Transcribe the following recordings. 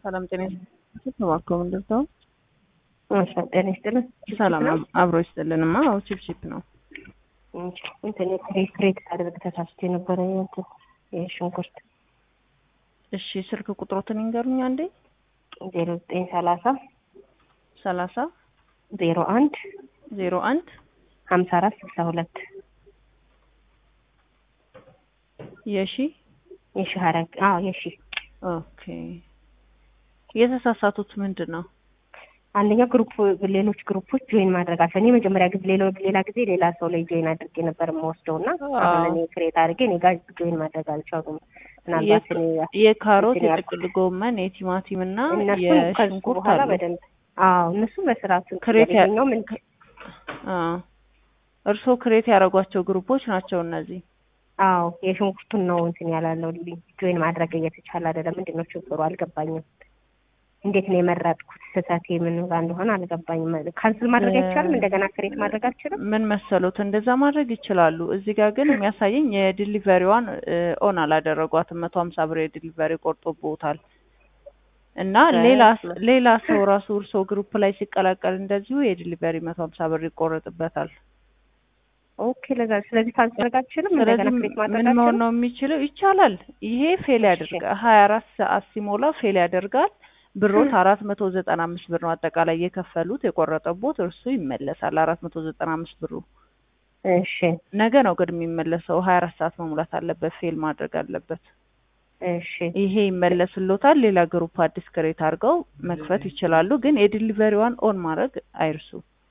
ሰላም ጤና ይስጥልኝ። ተባርከው እንደዛው እሺ ጤና ይስጥልኝ። ሰላም አብሮ ይስጥልንማ። አዎ ቺፕቺፕ ነው። እንትን ክሬት ክሬት አድርግ ተሳስቼ ነበረ እንትን የሽንኩርት እሺ ስልክ ቁጥሮትን ይንገሩኝ አንዴ። ዜሮ ዘጠኝ ሰላሳ ሰላሳ ዜሮ አንድ ዜሮ አንድ ሀምሳ አራት ስልሳ ሁለት የሺ የሺ ሀረግ አዎ የሺ ኦኬ። የተሳሳቱት ምንድን ነው? አንደኛ ግሩፕ ሌሎች ግሩፖች ጆይን ማድረግ አልፈ እኔ መጀመሪያ ጊዜ ሌላ ሌላ ጊዜ ሌላ ሰው ላይ ጆይን አድርጌ ነበር የምወስደው እና አሁን እኔ ክሬት አድርጌ እኔ ጋር ጆይን ማድረግ አልቻሉም። ምናልባት እኔ የካሮት እንትን ያልኩት የጥቅል ጎመን የቲማቲም እና እነሱም ከሱ የሽንኩርት በኋላ አሉ። በደንብ አዎ እነሱ በስርዓቱ ክሬት ያ- ያገኘው ምን አዎ። እርስዎ ክሬት ያደረጓቸው ግሩፖች ናቸው እነዚህ። አዎ የሽንኩርቱን ነው እንትን ያላለው ጆይን ማድረግ እየተቻለ አይደለም። ምንድን ነው ችግሩ አልገባኝም። እንዴት ነው የመረጥኩት? ስህተቴ ምን ጋር እንደሆነ አልገባኝም። ካንስል ማድረግ አይቻልም? እንደገና ክሬት ማድረግ አልችልም? ምን መሰሎት እንደዛ ማድረግ ይችላሉ። እዚህ ጋር ግን የሚያሳየኝ የዲሊቨሪዋን ኦን አላደረጓትም። መቶ ሀምሳ ብር የዲሊቨሪ ቆርጦብዎታል እና ሌላ ሌላ ሰው ራሱ እርሶ ግሩፕ ላይ ሲቀላቀል እንደዚሁ የዲሊቨሪ መቶ ሀምሳ ብር ይቆረጥበታል። ኦኬ ለዛ ስለዚህ ካንስል ማድረግ አልችልም? እንደገና ስለዚህ ክሬት ማድረግ ምን መሆን አልችልም? ነው የሚችለው? ይቻላል። ይሄ ፌል እሺ። ያደርጋል። ሀያ አራት ሰዓት ሲሞላ ፌል ያደርጋል። ብሮት አራት መቶ ዘጠና አምስት ብር ነው አጠቃላይ የከፈሉት የቆረጠቦት እርሱ ይመለሳል። አራት መቶ ዘጠና አምስት ብሩ እሺ ነገ ነው ግን የሚመለሰው። ሀያ አራት ሰዓት መሙላት አለበት። ፌል ማድረግ አለበት። እሺ ይሄ ይመለስሎታል። ሌላ ግሩፕ አዲስ ክሬት አድርገው መክፈት ይችላሉ። ግን የዲሊቨሪዋን ኦን ማድረግ አይርሱ።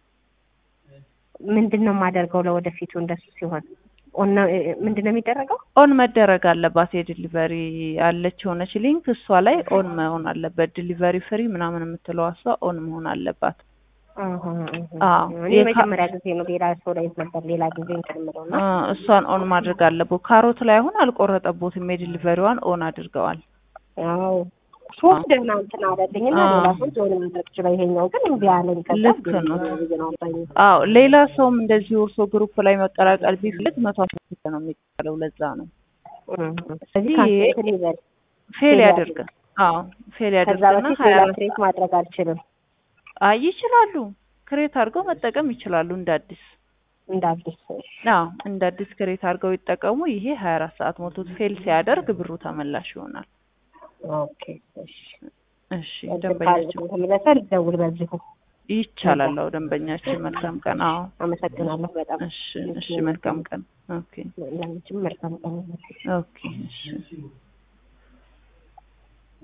ምንድን ነው የማደርገው ለወደፊቱ እንደሱ ሲሆን ኦን ነው ምንድን ነው የሚደረገው? ኦን መደረግ አለባት። የዲሊቨሪ አለች የሆነች ሊንክ እሷ ላይ ኦን መሆን አለበት። ዲሊቨሪ ፍሪ ምናምን የምትለዋ እሷ ኦን መሆን አለባት። አሀ፣ አዎ። እኔ የካ- መጀመሪያ ጊዜ ነው ሌላ ሰው ላይ ነበር ሌላ ጊዜ እንትን የምለው እና አ፣ እሷን ኦን ማድረግ አለበት። ካሮት ላይ አሁን አልቆረጠቦትም። የዲሊቨሪዋን ኦን አድርገዋል። ያው ሶስት ደህና እንትን አለልኝ እና አዎ። ሌላ ሰው ጆይን ማድረግ ይችላል። ይሄኛው ግን እምቢ አለኝ። ከዛ ልክ ግን ነው። ግን አውጣኝ። አዎ ሌላ ሰውም እንደዚህ እርሶ ግሩፕ ላይ መቀላቀል ቢፈልግ መቶ አስራ ስድስት ነው የሚቀለው። ለዛ ነው እም፣ ስለዚህ ይሄ- ካንስል ይበል። ፌል ፌል ያድርግ። አዎ ፌል ከዛ ያድርግና በፊት ሀያ ሌላ አራት ክሬት ማድረግ አልችልም አይ ይችላሉ። ክሬት አድርገው መጠቀም ይችላሉ እንደ አዲስ። እንደ አዲስ። አዎ እንደ አዲስ ክሬት አድርገው ይጠቀሙ። ይሄ ሀያ አራት ሰዓት ሞቶት ፌል ሲያደርግ ብሩ ተመላሽ ይሆናል። ኦኬ እሺ። እሺ ደንበኛችን ተመለሰ ልደውል በዚሁ። ይቻላል። አዎ ደንበኛችን መልካም ቀን። አዎ አመሰግናለሁ በጣም እሺ እሺ መልካም ቀን። ኦኬ ለአንቺም መልካም ቀን። ኦኬ እሺ